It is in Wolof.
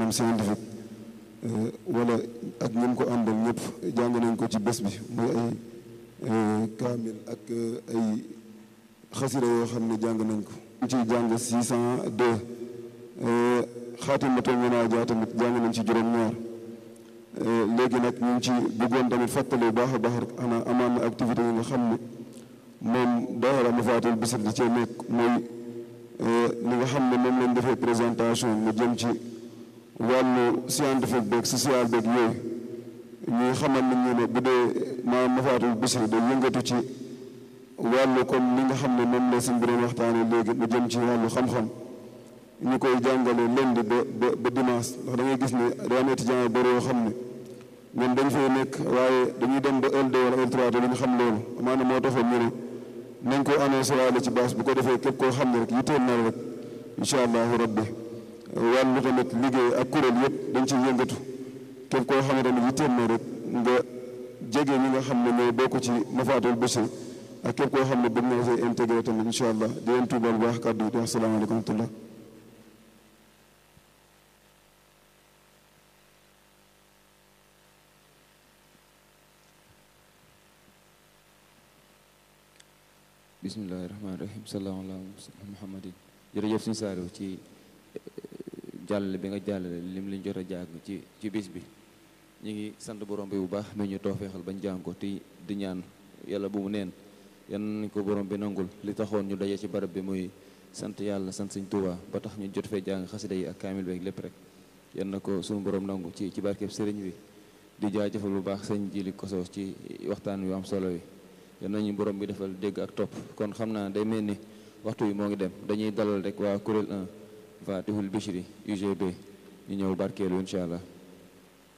maanaam scientifique wala ak ñim ko àndal ñëpp jàng nañ ko ci bés bi muy ay kaamil ak ay xasira yoo xam ne jàng nañ ko ñu ciy jàng 602 xaatimatul munaaja tamit jàng nañ ci juróom-ñaar léegi nag ñu ngi ci bëggoon tamit fàttali bu baax a baax rek ana amaan na activité yi nga xam ne moom daara Mafaatihul Bichri di cee nekk mooy li nga xam ne moom lañ defee présentation mu jëm ci wàllu scientifique beeg social beeg yooyu ñuy xamal nit ñi ne bu dee maanaam Mafaatihul Bichri day yëngatu ci wàllu comme li nga xam ne moom la suñ bi doon waxtaane léegi mu jëm ci wàllu xam-xam ñu koy jàngale lundi ba ba ba dimanche ndax da ngay gis ne daa am étudiant yu bëri yoo xam ne ñoom dañ fay nekk waaye dañuy dem ba L2 wala L3 te duñu xam loolu maanaam moo taxoon ñu ne nañ ko annoncé waale ci base bu ko defee képp koo xam ne rek yitteel na rek incha allahu rabbi wàllu tamit liggéey ak kuréel yëpp dañ ciy yëngatu képp koo xam ne tamit yitteel na rek nga jege ñi nga xam ne ñooy bokk ci Mafaatihul Bichri ak képp koo xam ne bëgg na see intégré tamit incha allah di leen tuubal bu baax kàddu yi di wax salaamaaleykum wa rahmatullah bismillahi rahmaani rahim sallallahu ala muhammadin jërëjëf suñu saariw ci jàllale bi nga jàllale lim liñ jot a jàng ci ci bis bi ñu ngi sant borom bi bu baax mais ñu toofeexal bañ jàng ko te di ñaan yàlla bu mu neen yan nañ ko borom bi nangul li taxoon ñu daje ci barab bi muy sant yàlla sant Sëñ Tuubaa ba tax ñu jot fee jàng xasida yi ak kaamil beeg lépp rek yan na ko suñu borom nangu ci ci barkeb sëriñ bi di jaajëfal bu baax sëñ Jili Koso ci waxtaan wi am solo wi yal nañu borom bi defal dégg ak topp kon xam naa day mel ni waxtu wi moo ngi dem dañuy dalal rek waa kuréel 1 Mafaatihul Bichri UGB ñu ñëw barkeelu incha allah